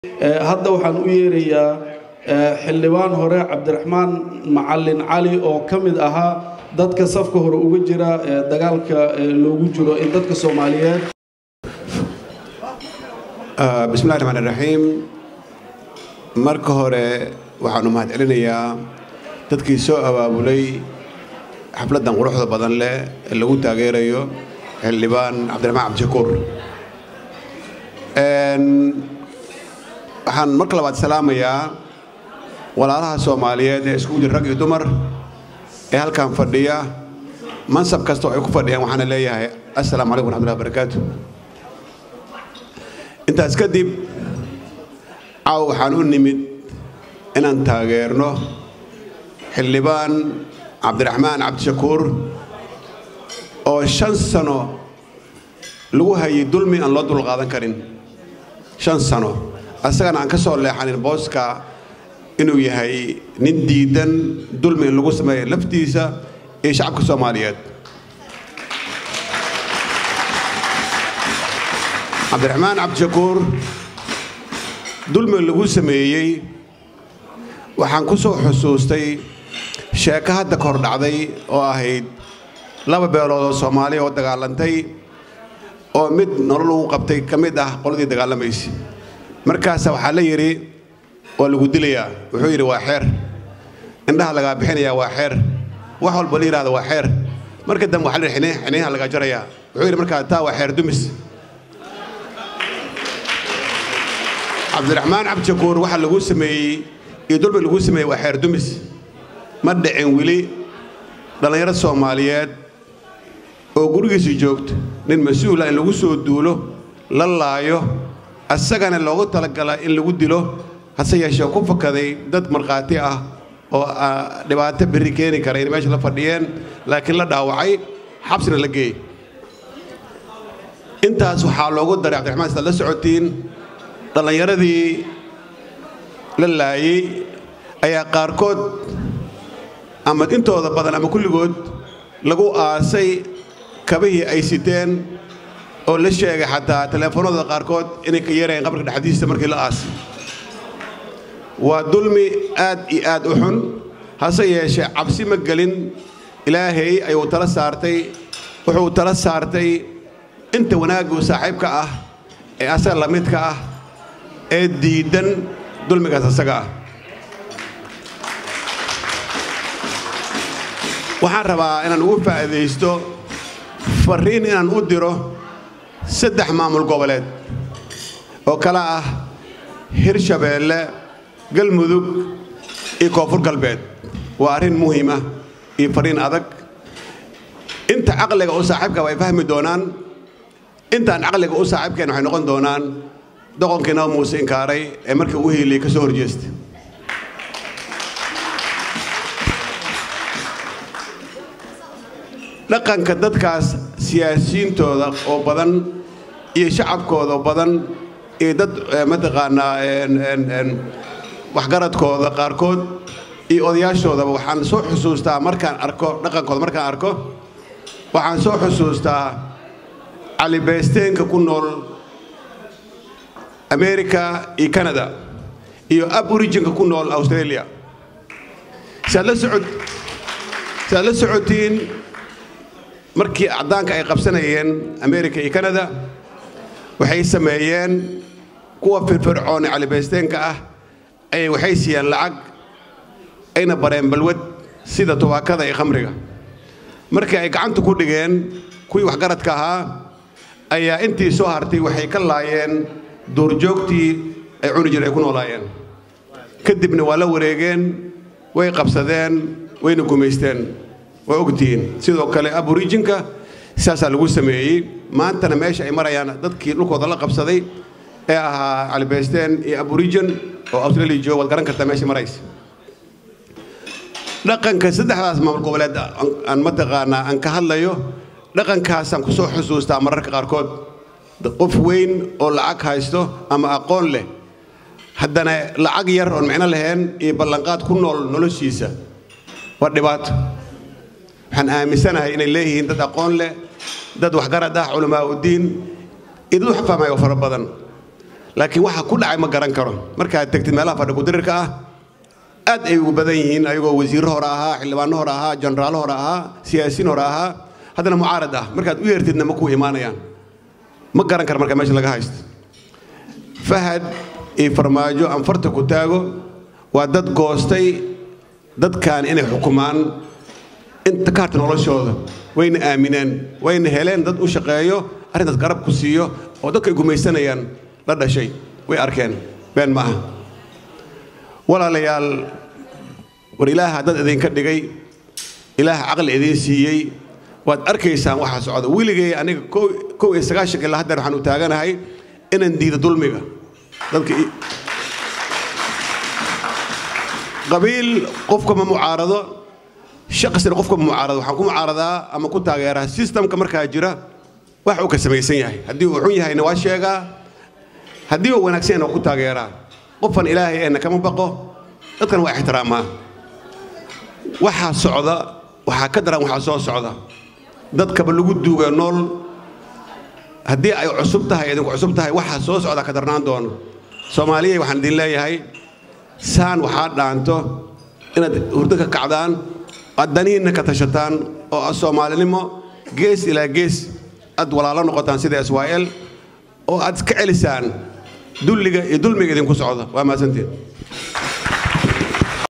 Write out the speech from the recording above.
hadda waxaan u yeerayaa xildhibaan hore cabdiraxmaan macalin cali oo ka mid ahaa dadka safka hore uga jira dagaalka loogu jiro in dadka soomaaliyeed bismillahi raxmaan raxiim marka hore waxaan u mahad celinayaa dadkii soo abaabulay xafladdan quruxda badan leh ee lagu taageerayo xildhibaan cabdiraxmaan cabdishakuur waxaan marka labaad salaamayaa walaalaha soomaaliyeed ee iskugu jira rag iyo dumar ee halkan fadhiya mansab kasta oo ay ku fadhiyaan waxaana leeyahay assalaamu calaykum waraxmatullahi wabarakaatu intaas kadib caaw waxaan u nimid inaan taageerno xildhibaan cabdiraxmaan cabdishakuur oo shan sano lagu hayay dulmi aan loo dulqaadan karin shan sano asagana aan ka soo leexanin booska inuu yahay nin diidan dulmi in lagu sameeya laftiisa iyo shacabka soomaaliyeed cabdiraxmaan cabdishakuur dulmi lagu sameeyey waxaan ku soo xusuustay sheeko hadda ka hor dhacday oo ahayd laba beelood oo soomaaliya oo dagaalantay oo mid nolol ugu qabtay ka mid ah qoladii dagaalamaysa markaasa waxaa la yidhi waa lagu dilayaa wuxuu yidhi waa xeer indhaha lagaa bixinayaa waa xeer wax walba la yidhahda waa xeer marka dambe waxaa la yidhi xiniyaha lagaa jarayaa wuxuu yidhi markaa taa waa xeer dumis cabdiraxmaan cabdishakuur waxa lagu sameeyey iyo dulmi lagu sameeyey waa xeer dumis ma dhicin weli dhallinyaro soomaaliyeed oo gurigiisa joogto nin mas-uula in lagu soo duulo la laayo asagana loogu talagala in lagu dilo hase yeeshee ku fakaday dad markhaati ah oo dhibaato berri keeni kara inay meesha la fadhiyeen laakiin la dhaawacay xabsina la geeyey intaas waxaa loogu daray cabdiraxmaan sidaad la socotiin dhallinyaradii la laayey ayaa qaarkood ama intooda badan ama kulligood lagu aasay kabihii ay siteen oo la sheegay xataa teleefoonada qaarkood inay ka yarayeen qabrka dhexdiisa markii la aasay waa dulmi aad iyo aad u xun hase yeeshee cabsi ma gelin ilaahay ayuu tala saartay wuxuu tala saartay inta wanaaggu saaxiibka ah ee asaga la midka ah ee diidan dulmigaas asaga ah waxaan rabaa inaan ugu faa'iidaysto farriin inaan u diro saddex maamul goboleed oo kale ah hirshabeelle galmudug iyo koonfur galbeed waa arrin muhiima iyo farriin adag inta caqliga u saaxiibka way fahmi doonaan intaan caqliga u saaxiibkeen waxay noqon doonaan doqonkii naba muuse inkaaray ee markii ugu hiiliyey ka soo horjeesta dhaqanka dadkaas siyaasiyiintooda oo badan iyo shacabkooda oo badan iyo dad mataqaanaa waxgaradkooda qaarkood iyo odayaashoodaba waxaan soo xusuustaa markaan arko dhaqankooda markaan arko waxaan soo xusuustaa calibeysteenka ku nool america iyo canada iyo aborijinka ku nool australia saad la socod saad la socotiin markii caddaanka ay qabsanayeen america iyo canada waxay sameeyeen kuwa firfircoon ee calibaysteenka ah ayay waxay siiyeen lacag ayna bareen balwad sida tubaakada iyo khamriga markii ay gacanta ku dhigeen kuwii waxgaradka ahaa ayaa intii soo hartay waxay ka laayeen duurjoogtii ay cuni jir ay ku noolaayeen kadibna waa la wareegeen way qabsadeen wayna gumaysteen waa ogtihiin sidoo kale aborijinka saasaa lagu sameeyey maantana meesha ay marayaan dadkii dhulkooda la qabsaday ee ahaa calibaysteen iyo aborijin oo australia jooga waad garan kartaa meesha maraysa dhaqanka saddexdaas maamul goboleed aan mataqaanaa aan ka hadlayo dhaqankaasaan ku soo xusuustaa mararka qaarkood qof weyn oo lacag haysto ama aqoon leh haddana lacag yar oon micno lahayn iyo ballanqaad ku nool noloshiisa waa dhibaato waxaan aaminsanahay inay leeyihiin dad aqoon leh dad waxgarad ah culamaa uddiin iyo dad wax fahmaya oo fara badan laakiin waxa ku dhacay ma garan karo markaad tegtid meelaha fadhi kudirirka ah aad ay ugu badan yihiin ayagoo wasiirro hore ahaa xildhibaano hore ahaa jenaraalo hore ahaa siyaasiyiin hore ahaa haddana mucaarad ah markaad u yeertidna ma kuu imaanayaan ma garan kara marka meesha laga haysto fahad iyo farmaajo aan farta ku taago waa dad goostay dadkan inay xukumaan inta ka harta noloshooda wayna aamineen wayna heleen dad u shaqeeyo arrintaas garab ku siiyo oo dadka ay gumaysanayaan la dhashay way arkeen been ma aha walaalayaal war ilaaha dad idinka dhigay ilaaha caqli idiin siiyey waad arkaysaan waxaa socda weligay aniga kow iyo sagaashanka ilaa haddeer waxaan u taaganahay inaan diido dulmiga dadka qabiil qofka ma mucaarado shaqsina qofka ma mucaarado waxaan ku mucaaradaa ama ku taageeraa systemka markaa jira wax uu ka samaysan yahay haddii uu xun yahayna waa sheegaa haddii uu wanaagsan yahayna waa ku taageeraa qofan ilaahay eena kama baqo dadkan waa ixtiraamaa waxaa socda waxaa ka daran waxaa soo socda dadkaba lagu duuga nool haddii ay cusub tahay idinku cusub tahay waxaa soo socda ka darnaan doono soomaaliyay waxaan idin leeyahay saan waxaa dhaanto inaad hurdo ka kacdaan aad danihiinna ka tashataan oo aad soomaalinimo gees ilaa gees aad walaalo noqotaan sida israa'el oo aad iska celisaan dulliga iyo dulmiga idinku socda waa mahadsantiin